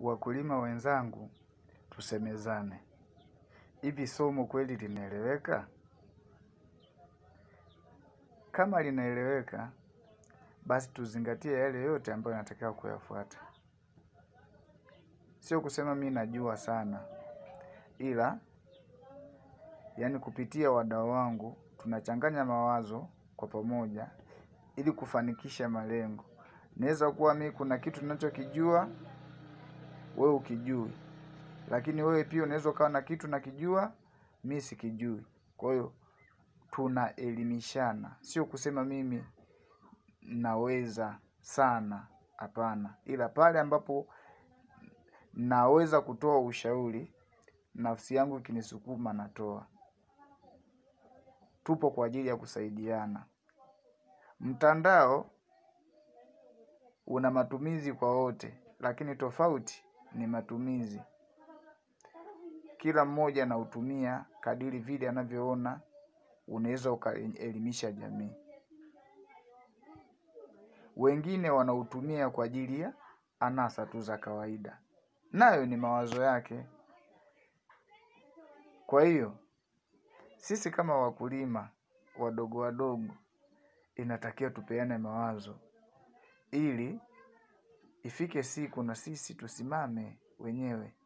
Wakulima wenzangu, tusemezane. Hivi somo kweli linaeleweka? Kama linaeleweka, basi tuzingatie yale yote ambayo natakiwa kuyafuata. Sio kusema mi najua sana. Ila, yaani kupitia wadau wangu, tunachanganya mawazo kwa pamoja, ili kufanikisha malengo. Naeza kuwa mi kuna kitu nachokijua, wewe hukijui. Lakini wewe pia unaeza ukawa na kitu nakijua, mi sikijui. Kwa hiyo, tunaelimishana. Sio kusema mimi naweza sana hapana. Ila pale ambapo naweza kutoa ushauri, nafsi yangu ikinisukuma natoa. Tupo kwa ajili ya kusaidiana. Mtandao una matumizi kwa wote, lakini tofauti ni matumizi. Kila mmoja anautumia kadiri vile anavyoona, unaeza ukaelimisha jamii. Wengine wanautumia kwa ajili ya anasa tu za kawaida. Nayo ni mawazo yake. Kwa hiyo, sisi kama wakulima, wadogo wadogo, inatakiwa tupeane mawazo. Ili, ifike siku na sisi tusimame wenyewe.